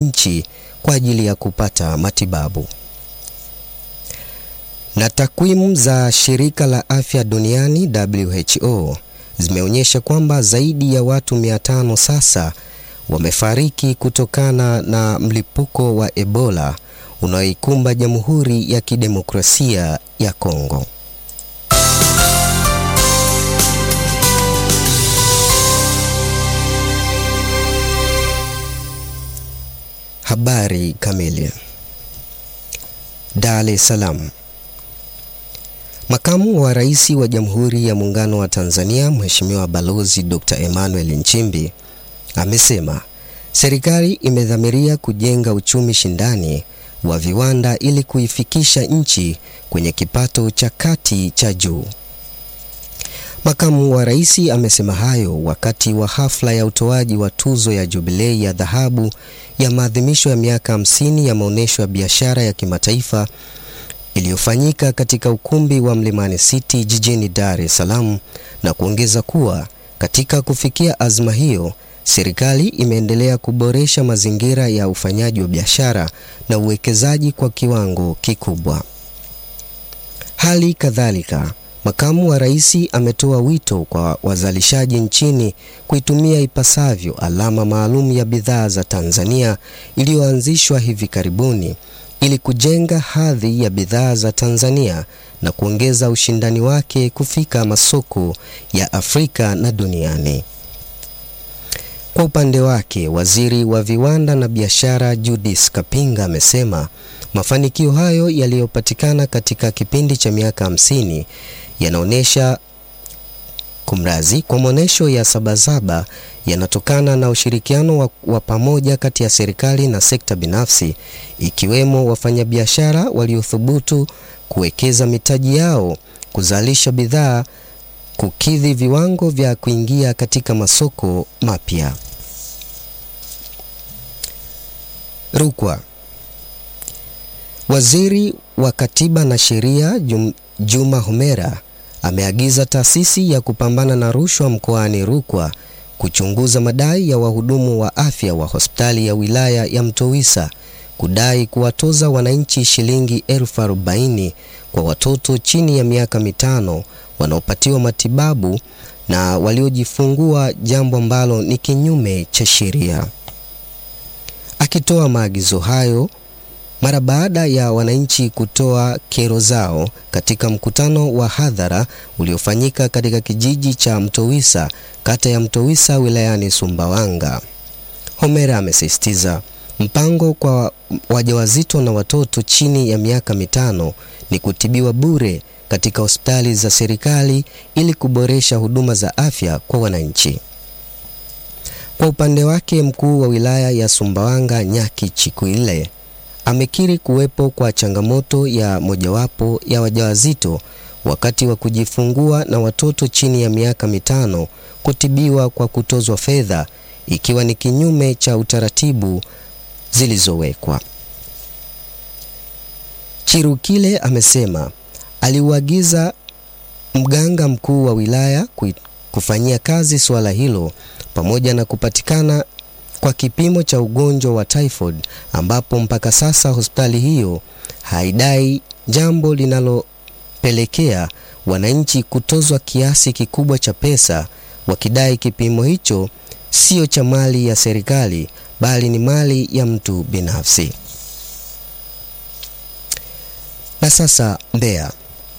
nchi kwa ajili ya kupata matibabu. Na takwimu za shirika la afya duniani WHO zimeonyesha kwamba zaidi ya watu 500 sasa wamefariki kutokana na mlipuko wa Ebola unaoikumba Jamhuri ya Kidemokrasia ya Kongo. Habari kamili. Dar es Salaam. Makamu wa Rais wa Jamhuri ya Muungano wa Tanzania, Mheshimiwa Balozi Dr. Emmanuel Nchimbi amesema serikali imedhamiria kujenga uchumi shindani wa viwanda ili kuifikisha nchi kwenye kipato cha kati cha juu. Makamu wa Rais amesema hayo wakati wa hafla ya utoaji wa tuzo ya Jubilei ya dhahabu ya maadhimisho ya miaka 50 ya maonyesho ya biashara ya kimataifa iliyofanyika katika ukumbi wa Mlimani City jijini Dar es Salaam na kuongeza kuwa katika kufikia azma hiyo, serikali imeendelea kuboresha mazingira ya ufanyaji wa biashara na uwekezaji kwa kiwango kikubwa. Hali kadhalika, Makamu wa Rais ametoa wito kwa wazalishaji nchini kuitumia ipasavyo alama maalum ya bidhaa za Tanzania iliyoanzishwa hivi karibuni ili kujenga hadhi ya bidhaa za Tanzania na kuongeza ushindani wake kufika masoko ya Afrika na duniani. Kwa upande wake, Waziri wa Viwanda na Biashara Judith Kapinga amesema mafanikio hayo yaliyopatikana katika kipindi cha miaka hamsini yanaonyesha kumrazi kwa maonyesho ya Sabasaba yanatokana na ushirikiano wa, wa pamoja kati ya serikali na sekta binafsi ikiwemo wafanyabiashara waliothubutu kuwekeza mitaji yao kuzalisha bidhaa kukidhi viwango vya kuingia katika masoko mapya. Rukwa. Waziri wa Katiba na Sheria Jum, Juma Homera ameagiza taasisi ya kupambana na rushwa mkoani Rukwa kuchunguza madai ya wahudumu wa afya wa hospitali ya wilaya ya Mtowisa kudai kuwatoza wananchi shilingi elfu arobaini kwa watoto chini ya miaka mitano wanaopatiwa matibabu na waliojifungua, jambo ambalo ni kinyume cha sheria. Akitoa maagizo hayo mara baada ya wananchi kutoa kero zao katika mkutano wa hadhara uliofanyika katika kijiji cha Mtowisa, kata ya Mtowisa, wilayani Sumbawanga. Homera amesisitiza mpango kwa wajawazito na watoto chini ya miaka mitano ni kutibiwa bure katika hospitali za serikali ili kuboresha huduma za afya kwa wananchi. Kwa upande wake, mkuu wa wilaya ya Sumbawanga Nyaki Chikwile amekiri kuwepo kwa changamoto ya mojawapo ya wajawazito wakati wa kujifungua na watoto chini ya miaka mitano kutibiwa kwa kutozwa fedha ikiwa ni kinyume cha utaratibu zilizowekwa. Chirukile amesema aliuagiza mganga mkuu wa wilaya kufanyia kazi suala hilo pamoja na kupatikana kwa kipimo cha ugonjwa wa typhoid ambapo mpaka sasa hospitali hiyo haidai, jambo linalopelekea wananchi kutozwa kiasi kikubwa cha pesa wakidai kipimo hicho sio cha mali ya serikali bali ni mali ya mtu binafsi. Na sasa Mbeya.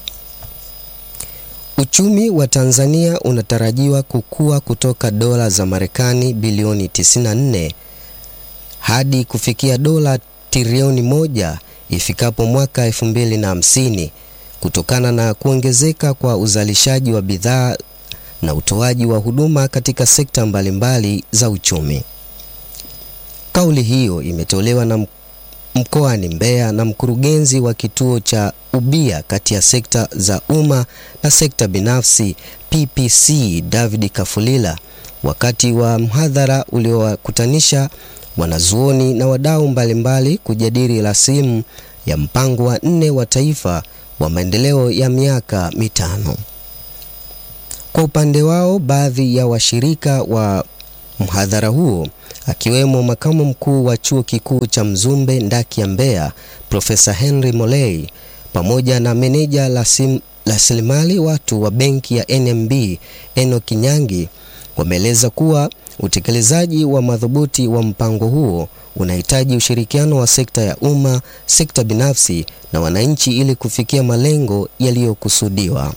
Uchumi wa Tanzania unatarajiwa kukua kutoka dola za Marekani bilioni 94 hadi kufikia dola trilioni moja ifikapo mwaka 2050 kutokana na kuongezeka kwa uzalishaji wa bidhaa na utoaji wa huduma katika sekta mbalimbali za uchumi. Kauli hiyo imetolewa na mkoani Mbeya na mkurugenzi wa kituo cha ubia kati ya sekta za umma na sekta binafsi PPC David Kafulila wakati wa mhadhara uliowakutanisha wanazuoni na wadau mbalimbali kujadili rasimu ya mpango wa nne wa taifa wa maendeleo ya miaka mitano. Kwa upande wao, baadhi ya washirika wa mhadhara huo akiwemo makamu mkuu wa chuo kikuu cha Mzumbe ndaki ya Mbeya Profesa Henry Molei pamoja na meneja rasilimali watu wa benki ya NMB Enoch Nyangi wameeleza kuwa utekelezaji wa madhubuti wa mpango huo unahitaji ushirikiano wa sekta ya umma, sekta binafsi na wananchi ili kufikia malengo yaliyokusudiwa.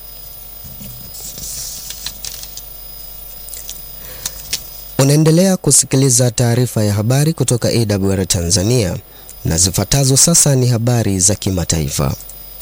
Unaendelea kusikiliza taarifa ya habari kutoka AWR Tanzania na zifuatazo sasa ni habari za kimataifa.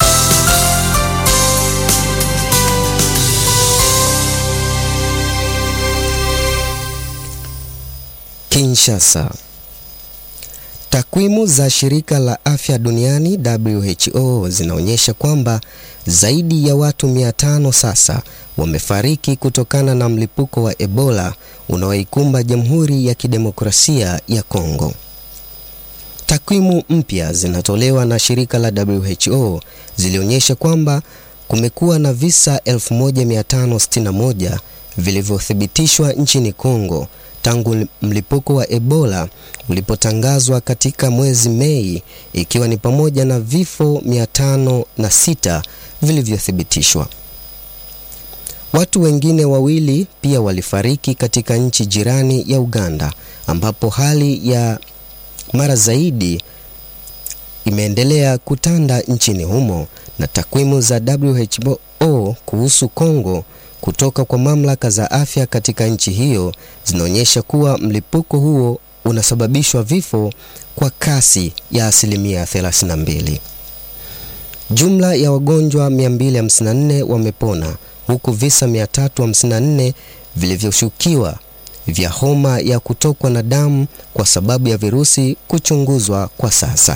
Kinshasa. Takwimu za shirika la afya duniani WHO zinaonyesha kwamba zaidi ya watu 500 sasa wamefariki kutokana na mlipuko wa Ebola unaoikumba Jamhuri ya Kidemokrasia ya Kongo. Takwimu mpya zinatolewa na shirika la WHO zilionyesha kwamba kumekuwa na visa 1561 vilivyothibitishwa nchini Kongo tangu mlipuko wa Ebola ulipotangazwa katika mwezi Mei, ikiwa ni pamoja na vifo 506 vilivyothibitishwa. Watu wengine wawili pia walifariki katika nchi jirani ya Uganda, ambapo hali ya mara zaidi imeendelea kutanda nchini humo, na takwimu za WHO kuhusu Kongo kutoka kwa mamlaka za afya katika nchi hiyo zinaonyesha kuwa mlipuko huo unasababishwa vifo kwa kasi ya asilimia 32. Jumla ya wagonjwa 254 wamepona huku visa 354 vilivyoshukiwa vya homa ya kutokwa na damu kwa sababu ya virusi kuchunguzwa kwa sasa.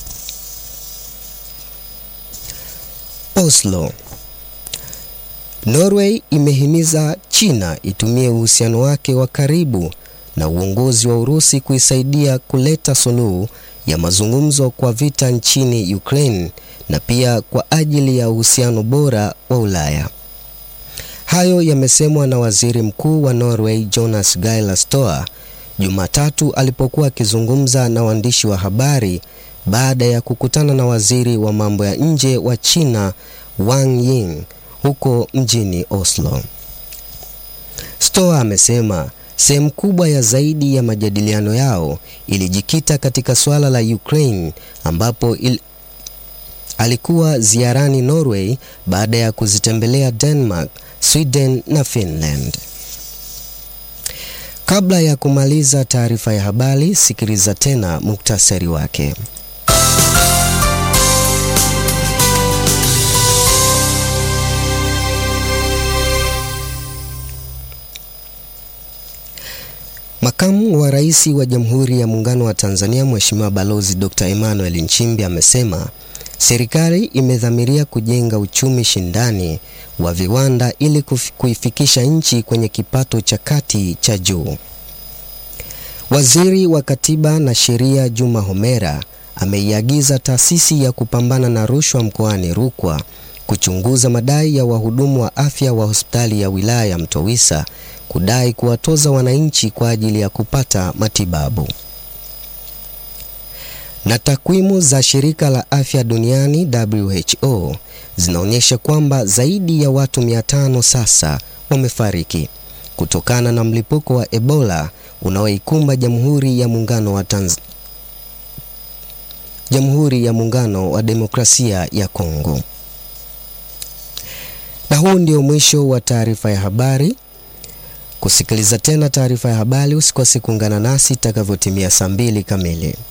Oslo. Norway imehimiza China itumie uhusiano wake wa karibu na uongozi wa Urusi kuisaidia kuleta suluhu ya mazungumzo kwa vita nchini Ukraine na pia kwa ajili ya uhusiano bora wa Ulaya. Hayo yamesemwa na Waziri Mkuu wa Norway Jonas Gahr Støre Jumatatu alipokuwa akizungumza na waandishi wa habari baada ya kukutana na Waziri wa mambo ya nje wa China Wang Yi huko mjini Oslo. Støre amesema sehemu kubwa ya zaidi ya majadiliano yao ilijikita katika suala la Ukraine ambapo il... alikuwa ziarani Norway baada ya kuzitembelea Denmark, Sweden na Finland. Kabla ya kumaliza taarifa ya habari, sikiliza tena muktasari wake. Makamu wa Rais wa Jamhuri ya Muungano wa Tanzania Mheshimiwa Balozi Dr. Emmanuel Nchimbi amesema serikali imedhamiria kujenga uchumi shindani wa viwanda ili kuifikisha nchi kwenye kipato cha kati cha juu. Waziri wa Katiba na Sheria Juma Homera ameiagiza taasisi ya kupambana na rushwa mkoani Rukwa kuchunguza madai ya wahudumu wa afya wa hospitali ya wilaya ya Mtowisa kudai kuwatoza wananchi kwa ajili ya kupata matibabu. Na takwimu za shirika la afya duniani WHO zinaonyesha kwamba zaidi ya watu 500 sasa wamefariki kutokana na mlipuko wa Ebola unaoikumba Jamhuri ya Muungano wa Tanz... Jamhuri ya Muungano wa Demokrasia ya Kongo. Na huu ndio mwisho wa taarifa ya habari. Kusikiliza tena taarifa ya habari, usikose kuungana nasi itakavyotimia saa mbili kamili.